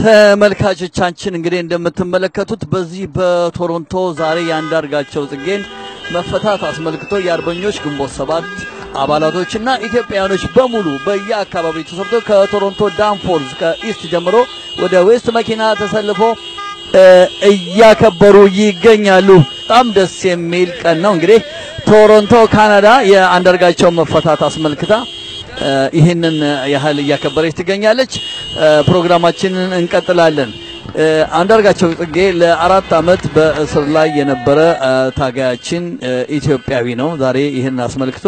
ተመልካቾቻችን እንግዲህ እንደምትመለከቱት በዚህ በቶሮንቶ ዛሬ የአንዳርጋቸው ጽጌን መፈታት አስመልክቶ የአርበኞች ግንቦት ሰባት አባላቶችና ኢትዮጵያውያኖች በሙሉ በየአካባቢው ተሰብቶ ከቶሮንቶ ዳንፎርዝ ከኢስት ጀምሮ ወደ ዌስት መኪና ተሰልፎ እያከበሩ ይገኛሉ። በጣም ደስ የሚል ቀን ነው። እንግዲህ ቶሮንቶ ካናዳ የአንዳርጋቸውን መፈታት አስመልክታ ይህንን ያህል እያከበረች ትገኛለች። ፕሮግራማችንን እንቀጥላለን። አንዳርጋቸው ጽጌ ለአራት ዓመት በእስር ላይ የነበረ ታጋያችን ኢትዮጵያዊ ነው። ዛሬ ይህን አስመልክቶ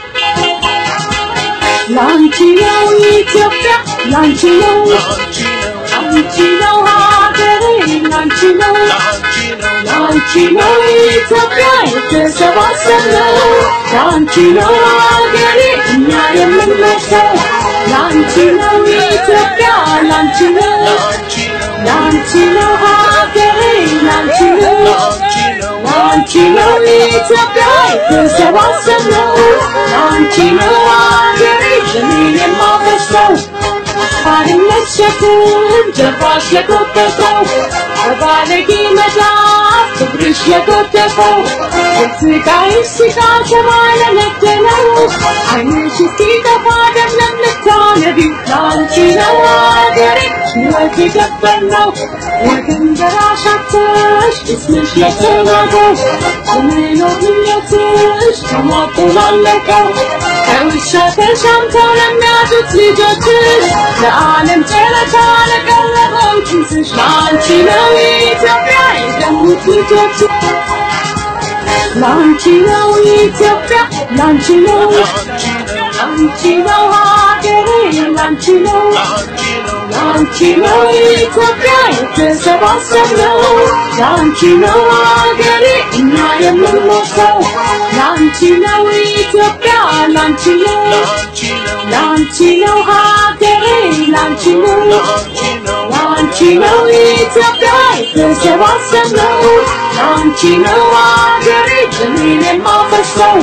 ላንቺ ነው ኢትዮጵያ፣ ላንቺ ነው ላንቺ ነው ሀገሬ፣ ላንቺ ነው ላንቺ ነው ኢትዮጵያ የተሰባሰብነው፣ ላንቺ ነው ሀገሬ እኛ የምንመሰው፣ ላንቺ ነው ኢትዮጵያ፣ ላንቺ ነው ላንቺ ነው ሀገሬ፣ ላንቺ ነው ላንቺ ነው ኢትዮጵያ የተሰባሰብነው፣ ላንቺ ነው ሀገሬ ደሜን የማፈሰው ባርነት ሸክም ጀርባሽ የጎተተው በባለጌ መዳፍ ክብርሽ የጎተተው የስቃይ ስጋ ተባለነደለው ዓይንሽ እስኪጠፋ ደም ለምታነቢው ላንቺ ነው አገሬ ሕይወት የገበርነው ወገን ደራሽ አጥተሽ እስምሽ የተናገው የመኖር ምኞትሽ ተሟጦ ላለቀው ከውሻ ተሻምተው ለሚያጡት ልጆችሽ ለዓለም ጨረታ ለቀረበው ኪስሽ ላንቺ ነው ኢትዮጵያ የደሙት ልጆች ላንቺ ነው ኢትዮጵያ ላንቺ ነው ላንቺ ነው ሀገሬ ላንቺ ነው ላንቺ ነው ኢትዮጵያ የተሰባሰብነው ላንቺ ነው ሀገሬ እኛ የምንሞተው ላንቺ ነው ኢትዮጵያ ላንቺ ነው ላንቺ ነው ሀገሬ ላንቺ ነው ላንቺ ነው ኢትዮጵያ የተሰባሰብነው ላንቺ ነው ሀገሬ ደሜን የማፈሰው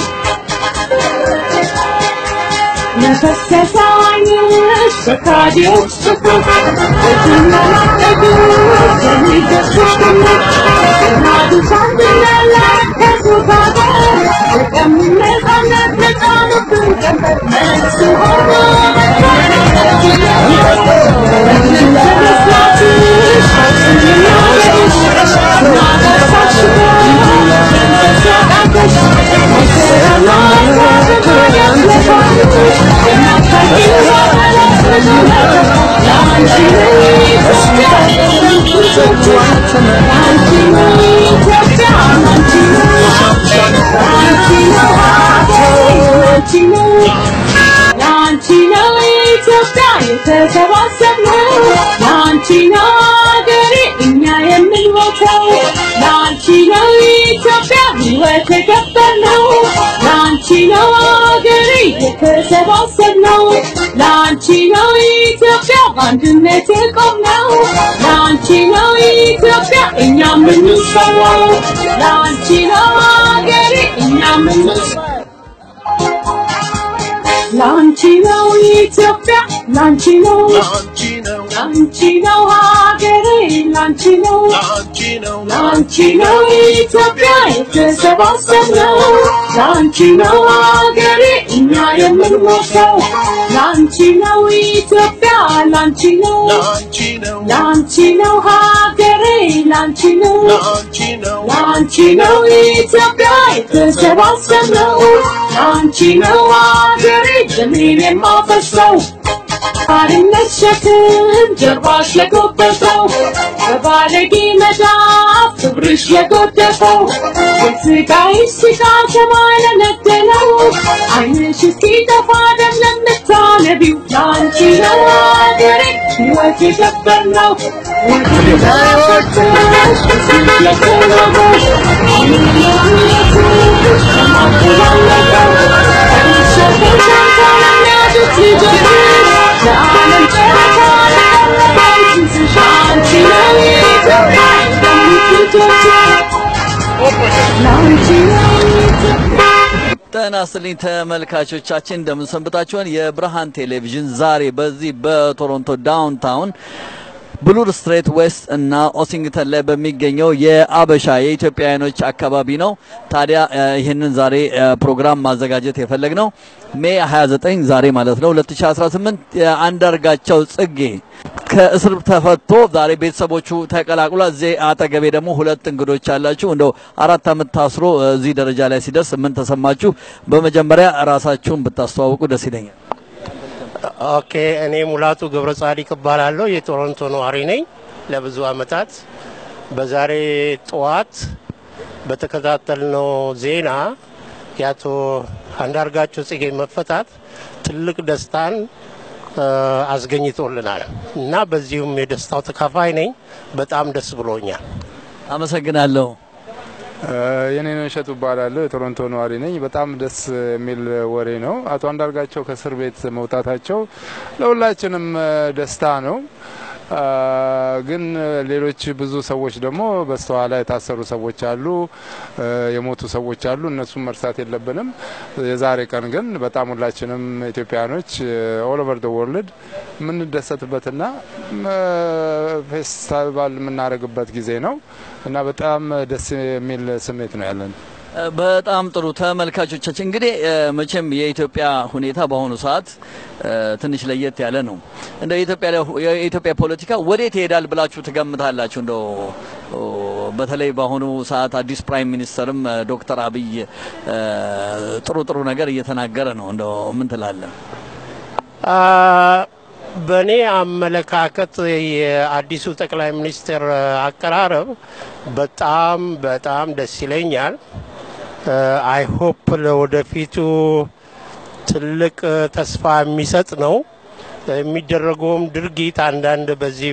ለፈሰሰ ዓይንሽ በካዲዎች ፍቅር በትመናጠቁ የሚደስሽ ግምት እናቱ ሳንድለለከሱ ካገር የቀምነጻነት ነጻኑብን ቀንበር መልስ ሆኖ ላንቺ ነው ኢትዮጵያ የተሰባሰብነው ላንቺ ነው ሀገሬ እኛ የምንሞተው ላንቺ ነው ኢትዮጵያ ሕይወት የገበርነው ላንቺ ነው ሀገሬ የተሰባሰብነው ላንቺ ነው ኢትዮጵያ በአንድነት የቆምነው ላንቺ ነው ኢትዮጵያ እኛ የምንሰዋው ላንቺ ነው ሀገሬ እኛ የምንሰዋው ላንቺ ነው ኢትዮጵያ ላንቺ ነው ላንቺ ነው ሀገሬ ላንቺ ነው ላንቺ ነው ኢትዮጵያ የተሰባሰብነው ላንቺ ነው ሀገሬ እኛ የምንሞተው ላንቺ ነው ኢትዮጵያ ላንቺ ነው ላንቺ ነው ሀገሬ ላንቺ ነው ላንቺ ነው ኢትዮጵያ የተሰባሰብነው ላንቺ ነው ሀገሬ ደሜን የማፈሰው ባርነት ሸክም ጀርባሽ የጎበጠው በባለጌ መዳፍ ክብርሽ የጎደፈው የስቃይ ስጋ ተባለነደለው ዓይንሽ እስኪጠፋ ደም ለምታነቢው ላንቺ ነው ሀገሬ ሕይወት የገበርነው ወደ ዳሾችሽ እስኪ የተናገው ምንነትሽ ተማቁላለቀው ከውሻ ተሻምተው ለሚያዱት ልጆችሽ ለዓለም ጨረታ ለቀረበው ኪስሽ ላንቺ ነው ኢትዮጵያ የደሙት ልጆች ላንቺ ነው ኢትዮጵያ ጤና ይስጥልኝ ተመልካቾቻችን እንደምን ሰንብታችኋል? የብርሃን ቴሌቪዥን ዛሬ በዚህ በቶሮንቶ ዳውንታውን ብሉር ስትሬት ዌስት እና ኦሲንግተን ላይ በሚገኘው የአበሻ የኢትዮጵያውያኖች አካባቢ ነው። ታዲያ እ፣ ይህንን ዛሬ እ፣ ፕሮግራም ማዘጋጀት የፈለግ ነው ሜይ 29 ዛሬ ማለት ነው 2018 የአንዳርጋቸው ጽጌ ከእስር ተፈቶ ዛሬ ቤተሰቦቹ ተቀላቅሏል። እዚህ አጠገቤ ደግሞ ሁለት እንግዶች አላችሁ። እንደው አራት ዓመት ታስሮ እዚህ ደረጃ ላይ ሲደርስ ምን ተሰማችሁ? በመጀመሪያ ራሳችሁን ብታስተዋውቁ ደስ ይለኛል። ኦኬ እኔ ሙላቱ ገብረ ጻዲቅ እባላለሁ። የቶሮንቶ ነዋሪ ነኝ ለብዙ አመታት። በዛሬ ጠዋት በተከታተልነው ዜና የአቶ አንዳርጋቸው ጽጌ መፈታት ትልቅ ደስታን እ፣ አስገኝቶልናል እና በዚሁም የደስታው ተካፋይ ነኝ። በጣም ደስ ብሎኛል። አመሰግናለሁ። የኔነው እሸቱ እባላለሁ። የቶሮንቶ ነዋሪ ነኝ። በጣም ደስ የሚል ወሬ ነው። አቶ አንዳርጋቸው ከእስር ቤት መውጣታቸው ለሁላችንም እ፣ ደስታ ነው። አ፣ ግን ሌሎች ብዙ ሰዎች ደግሞ በስተኋላ የታሰሩ ሰዎች አሉ፣ እ፣ የሞቱ ሰዎች አሉ። እነሱም መርሳት የለብንም። የዛሬ ቀን ግን በጣም ሁላችንም ኢትዮጵያኖች ኦል ኦቨር ደ ወርልድ የምንደሰትበትና እ፣ ፌስቲቫል የምናደርግበት ጊዜ ነው እና በጣም ደስ የሚል ስሜት ነው ያለን። እ፣ በጣም ጥሩ ተመልካቾቻችን፣ እንግዲህ እ፣ መቼም የኢትዮጵያ ሁኔታ በአሁኑ ሰዓት እ፣ ትንሽ ለየት ያለ ነው። እንደ የኢትዮጵያ የኢትዮጵያ ፖለቲካ ወዴት ይሄዳል ብላችሁ ትገምታላችሁ? እንደው ኦ፣ በተለይ በአሁኑ ሰዓት አዲስ ፕራይም ሚኒስተርም እ፣ ዶክተር አብይ እ፣ ጥሩ ጥሩ ነገር እየተናገረ ነው። እንደው ምን ትላለህ? አ፣ በእኔ አመለካከት የአዲሱ ጠቅላይ ሚኒስትር አቀራረብ በጣም በጣም ደስ ይለኛል። አይ ሆፕ ለወደፊቱ ትልቅ ተስፋ የሚሰጥ ነው። የሚደረገውም ድርጊት አንዳንድ በዚህ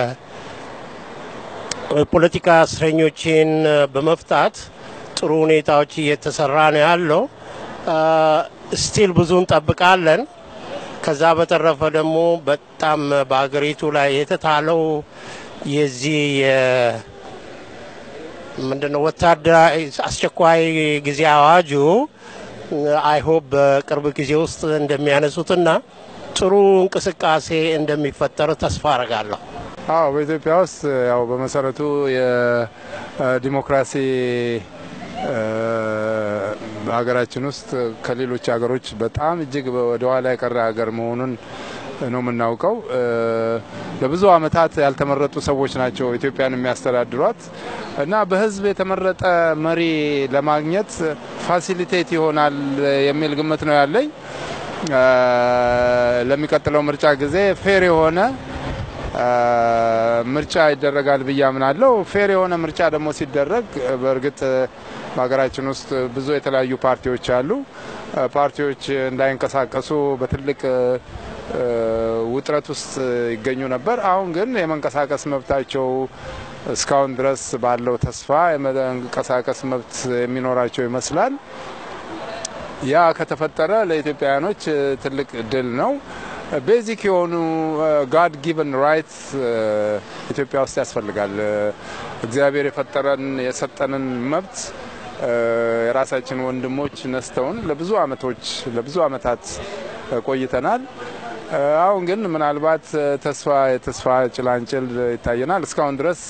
በፖለቲካ እስረኞችን በመፍታት ጥሩ ሁኔታዎች እየተሰራ ነው ያለው። ስቲል ብዙ እንጠብቃለን። ከዛ በተረፈ ደግሞ በጣም በሀገሪቱ ላይ የተጣለው የዚህ የ- ምንድነው ወታደራዊ አስቸኳይ ጊዜ አዋጁ አይሆፕ በቅርብ ጊዜ ውስጥ እንደሚያነሱትና ጥሩ እንቅስቃሴ እንደሚፈጠር ተስፋ አረጋለሁ። አዎ በኢትዮጵያ ውስጥ ያው በመሰረቱ የዲሞክራሲ ሀገራችን ውስጥ ከሌሎች ሀገሮች በጣም እጅግ ወደ ኋላ የቀረ ሀገር መሆኑን ነው የምናውቀው። ለብዙ ዓመታት ያልተመረጡ ሰዎች ናቸው ኢትዮጵያን የሚያስተዳድሯት እና በሕዝብ የተመረጠ መሪ ለማግኘት ፋሲሊቴት ይሆናል የሚል ግምት ነው ያለኝ። ለሚቀጥለው ምርጫ ጊዜ ፌር የሆነ ምርጫ ይደረጋል ብዬ አምናለሁ። ፌር የሆነ ምርጫ ደግሞ ሲደረግ በእርግጥ በሀገራችን ውስጥ ብዙ የተለያዩ ፓርቲዎች አሉ። ፓርቲዎች እንዳይንቀሳቀሱ በትልቅ ውጥረት ውስጥ ይገኙ ነበር። አሁን ግን የመንቀሳቀስ መብታቸው እስካሁን ድረስ ባለው ተስፋ የመንቀሳቀስ መብት የሚኖራቸው ይመስላል። ያ ከተፈጠረ ለኢትዮጵያውያኖች ትልቅ ድል ነው። ቤዚክ የሆኑ ጋድ ጊቨን ራይት ኢትዮጵያ ውስጥ ያስፈልጋል። እግዚአብሔር የፈጠረን የሰጠንን መብት የራሳችን ወንድሞች ነስተውን ለብዙ አመቶች ለብዙ አመታት ቆይተናል። አሁን ግን ምናልባት ተስፋ የተስፋ ጭላንጭል ይታየናል። እስካሁን ድረስ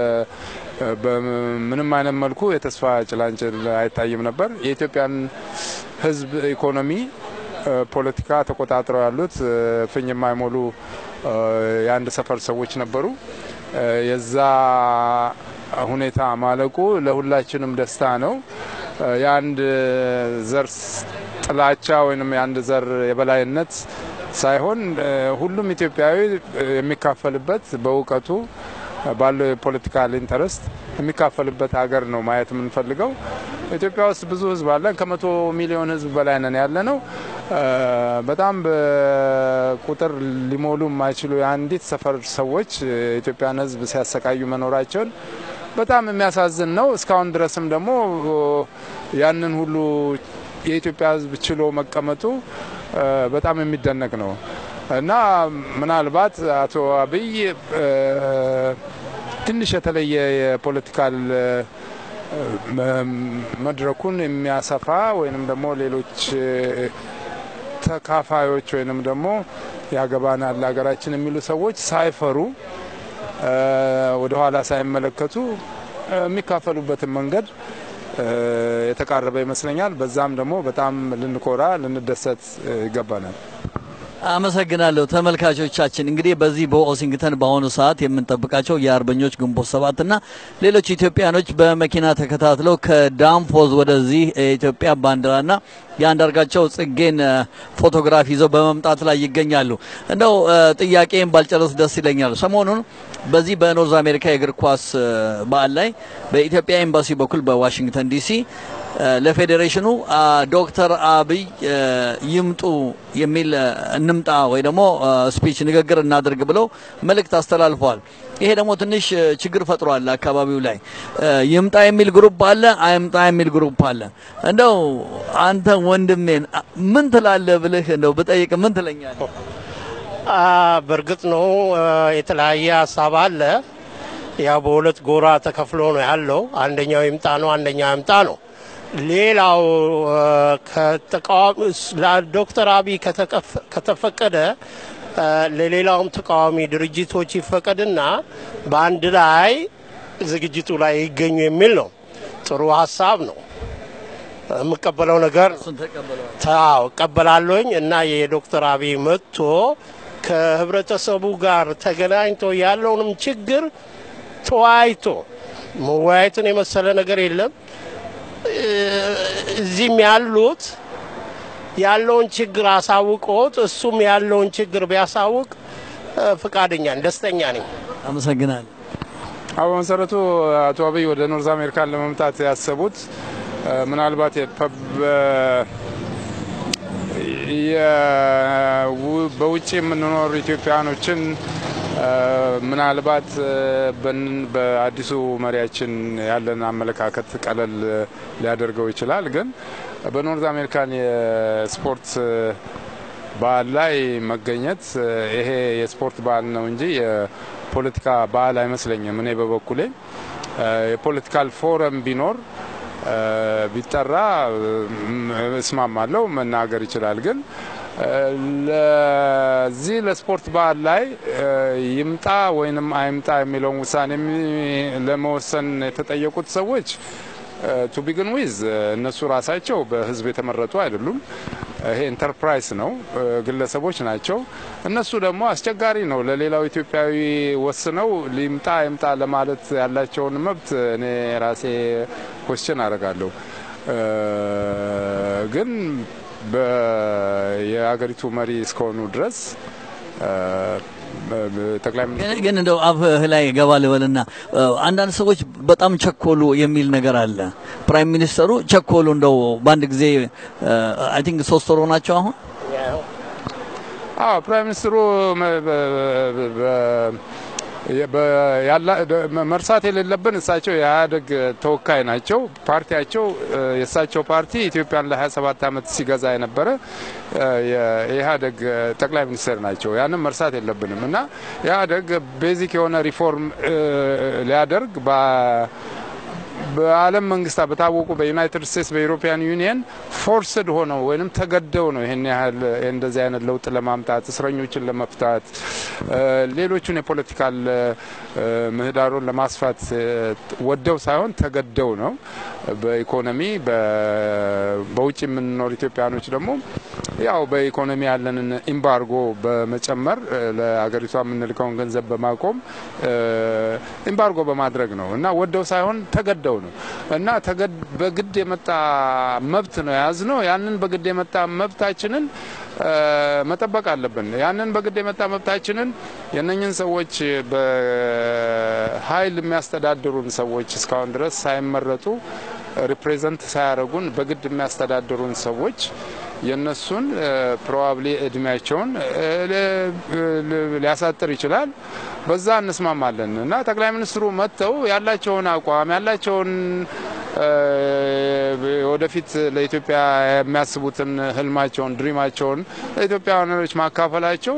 በምንም አይነት መልኩ የተስፋ ጭላንጭል አይታይም ነበር። የኢትዮጵያን ሕዝብ ኢኮኖሚ፣ ፖለቲካ ተቆጣጥረው ያሉት ፍኝ የማይሞሉ የአንድ ሰፈር ሰዎች ነበሩ። የዛ ሁኔታ ማለቁ ለሁላችንም ደስታ ነው። የአንድ ዘር ጥላቻ ወይም የአንድ ዘር የበላይነት ሳይሆን ሁሉም ኢትዮጵያዊ የሚካፈልበት በእውቀቱ ባለው የፖለቲካል ኢንተረስት የሚካፈልበት ሀገር ነው ማየት የምንፈልገው። ኢትዮጵያ ውስጥ ብዙ ህዝብ አለን። ከመቶ ሚሊዮን ህዝብ በላይ ነን ያለ ነው። በጣም በቁጥር ሊሞሉ የማይችሉ የአንዲት ሰፈር ሰዎች የኢትዮጵያን ህዝብ ሲያሰቃዩ መኖራቸውን በጣም የሚያሳዝን ነው። እስካሁን ድረስም ደግሞ ያንን ሁሉ የኢትዮጵያ ህዝብ ችሎ መቀመጡ በጣም የሚደነቅ ነው እና ምናልባት አቶ አብይ ትንሽ የተለየ የፖለቲካል መድረኩን የሚያሰፋ ወይንም ደግሞ ሌሎች ተካፋዮች ወይንም ደግሞ ያገባናል ሀገራችን የሚሉ ሰዎች ሳይፈሩ ወደኋላ ሳይመለከቱ የሚካፈሉበትን መንገድ የተቃረበ ይመስለኛል። በዛም ደግሞ በጣም ልንኮራ ልንደሰት ይገባናል። አመሰግናለሁ ተመልካቾቻችን። እንግዲህ በዚህ በዋሽንግተን በአሁኑ ሰዓት የምንጠብቃቸው የአርበኞች ግንቦት ሰባትና ሌሎች ኢትዮጵያኖች በመኪና ተከታትለው ከዳንፎዝ ወደዚህ የኢትዮጵያ ባንዲራና የአንዳርጋቸው ጽጌን ፎቶግራፍ ይዘው በመምጣት ላይ ይገኛሉ። እንደው ጥያቄን ባልጨረስ ደስ ይለኛል። ሰሞኑን በዚህ በኖርዝ አሜሪካ የእግር ኳስ በዓል ላይ በኢትዮጵያ ኤምባሲ በኩል በዋሽንግተን ዲሲ ለፌዴሬሽኑ ዶክተር አብይ ይምጡ የሚል እንምጣ ወይ ደግሞ ስፒች ንግግር እናድርግ ብለው መልእክት አስተላልፈዋል። ይሄ ደግሞ ትንሽ ችግር ፈጥሯል አካባቢው ላይ። ይምጣ የሚል ግሩፕ አለ፣ አይምጣ የሚል ግሩፕ አለ። እንደው አንተ ወንድሜን ምን ትላለህ ብልህ እንደው ብጠይቅ ምን ትለኛለህ? በእርግጥ ነው የተለያየ ሀሳብ አለ። ያው በሁለት ጎራ ተከፍሎ ነው ያለው። አንደኛው ይምጣ ነው፣ አንደኛው ይምጣ ነው። ሌላው ከተቃዋሚ ዶክተር አብይ ከተፈቀደ ለሌላውም ተቃዋሚ ድርጅቶች ይፈቀድና በአንድ ላይ ዝግጅቱ ላይ ይገኙ የሚል ነው። ጥሩ ሀሳብ ነው። የምቀበለው ነገር ታው እቀበላለሁኝ እና የዶክተር አብይ መጥቶ ከህብረተሰቡ ጋር ተገናኝቶ ያለውንም ችግር ተወያይቶ መወያየትን የመሰለ ነገር የለም። እዚህም ያሉት ያለውን ችግር አሳውቆት እሱም ያለውን ችግር ቢያሳውቅ ፍቃደኛ ደስተኛ ነኝ። አመሰግናለሁ። አዎ በመሰረቱ አቶ አብይ ወደ ኖርዝ አሜሪካን ለመምጣት ያሰቡት ምናልባት በውጭ የምንኖር ኢትዮጵያኖችን ምናልባት በአዲሱ መሪያችን ያለን አመለካከት ቀለል ሊያደርገው ይችላል። ግን በኖርዝ አሜሪካን የስፖርት በዓል ላይ መገኘት ይሄ የስፖርት በዓል ነው እንጂ የፖለቲካ በዓል አይመስለኝም። እኔ በበኩሌ የፖለቲካል ፎረም ቢኖር ቢጠራ እስማማለሁ፣ መናገር ይችላል። ግን ለዚህ ለስፖርት በዓል ላይ ይምጣ ወይንም አይምጣ የሚለውን ውሳኔ ለመወሰን የተጠየቁት ሰዎች ቱ ቢግን ዊዝ እነሱ ራሳቸው በሕዝብ የተመረጡ አይደሉም። ይሄ ኢንተርፕራይዝ ነው፣ ግለሰቦች ናቸው። እነሱ ደግሞ አስቸጋሪ ነው ለሌላው ኢትዮጵያዊ ወስነው ሊምጣ አይምጣ ለማለት ያላቸውን መብት እኔ ራሴ ኮስችን አደርጋለሁ ግን የሀገሪቱ መሪ እስከሆኑ ድረስ ጠቅላይ ሚኒስትሩ ግን እንደው አፍህ ላይ ገባ ልበልና አንዳንድ ሰዎች በጣም ቸኮሉ የሚል ነገር አለ። ፕራይም ሚኒስተሩ ቸኮሉ እንደው በአንድ ጊዜ አይ ቲንክ ሶስት ወር ሆናቸው አሁን አዎ ፕራይም ሚኒስትሩ መርሳት የሌለብን እሳቸው የኢህአዴግ ተወካይ ናቸው። ፓርቲያቸው የእሳቸው ፓርቲ ኢትዮጵያን ለ27 ዓመት ሲገዛ የነበረ የኢህአዴግ ጠቅላይ ሚኒስትር ናቸው። ያንም መርሳት የለብንም እና ኢህአዴግ ቤዚክ የሆነ ሪፎርም ሊያደርግ በዓለም መንግስታት በታወቁ በዩናይትድ ስቴትስ በዩሮፒያን ዩኒየን ፎርስድ ሆነው ወይም ተገደው ነው ይህን ያህል እንደዚህ አይነት ለውጥ ለማምጣት እስረኞችን ለመፍታት ሌሎቹን የፖለቲካል ምህዳሩን ለማስፋት ወደው ሳይሆን ተገደው ነው። በኢኮኖሚ በውጭ የምንኖር ኢትዮጵያኖች ደግሞ ያው በኢኮኖሚ ያለንን ኢምባርጎ በመጨመር ለሀገሪቷ የምንልከውን ገንዘብ በማቆም ኢምባርጎ በማድረግ ነው እና ወደው ሳይሆን ተገደው ነው እና በግድ የመጣ መብት ነው የያዝ ነው። ያንን በግድ የመጣ መብታችንን መጠበቅ አለብን። ያንን በግድ የመጣ መብታችንን የነኝን ሰዎች በኃይል የሚያስተዳድሩን ሰዎች እስካሁን ድረስ ሳይመረጡ ሪፕሬዘንት ሳያደርጉን በግድ የሚያስተዳድሩን ሰዎች የነሱን ፕሮባብሊ እድሜያቸውን ሊያሳጥር ይችላል። በዛ እንስማማለን እና ጠቅላይ ሚኒስትሩ መጥተው ያላቸውን አቋም ያላቸውን ወደፊት ለኢትዮጵያ የሚያስቡትን ህልማቸውን ድሪማቸውን ለኢትዮጵያውያኖች ማካፈላቸው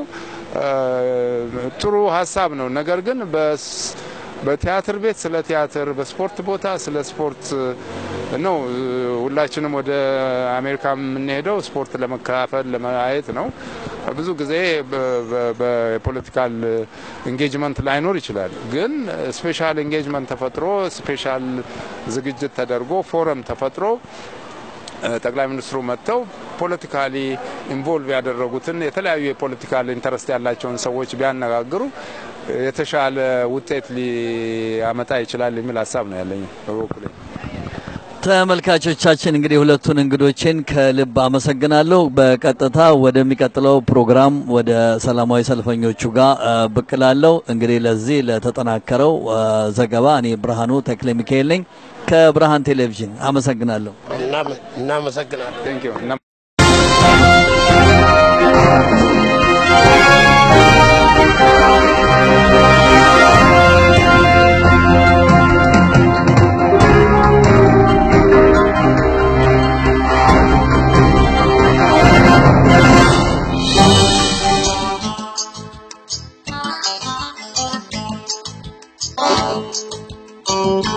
ጥሩ ሀሳብ ነው። ነገር ግን በቲያትር ቤት ስለ ቲያትር፣ በስፖርት ቦታ ስለ ስፖርት ነው ሁላችንም ወደ አሜሪካ የምንሄደው ስፖርት ለመካፈል ለማየት ነው። ብዙ ጊዜ በፖለቲካል ኢንጌጅመንት ላይኖር ይችላል። ግን ስፔሻል ኢንጌጅመንት ተፈጥሮ ስፔሻል ዝግጅት ተደርጎ ፎረም ተፈጥሮ ጠቅላይ ሚኒስትሩ መጥተው ፖለቲካሊ ኢንቮልቭ ያደረጉትን የተለያዩ የፖለቲካል ኢንተረስት ያላቸውን ሰዎች ቢያነጋግሩ የተሻለ ውጤት ሊያመጣ ይችላል የሚል ሀሳብ ነው ያለኝ በበኩሌ። ተመልካቾቻችን እንግዲህ ሁለቱን እንግዶችን ከልብ አመሰግናለሁ። በቀጥታ ወደሚቀጥለው ፕሮግራም ወደ ሰላማዊ ሰልፈኞቹ ጋር ብቅ እላለሁ። እንግዲህ ለዚህ ለተጠናከረው ዘገባ እኔ ብርሃኑ ተክለ ሚካኤል ነኝ ከብርሃን ቴሌቪዥን አመሰግናለሁ። እናመሰግናለን። ቴንክ ዩ። Thank you.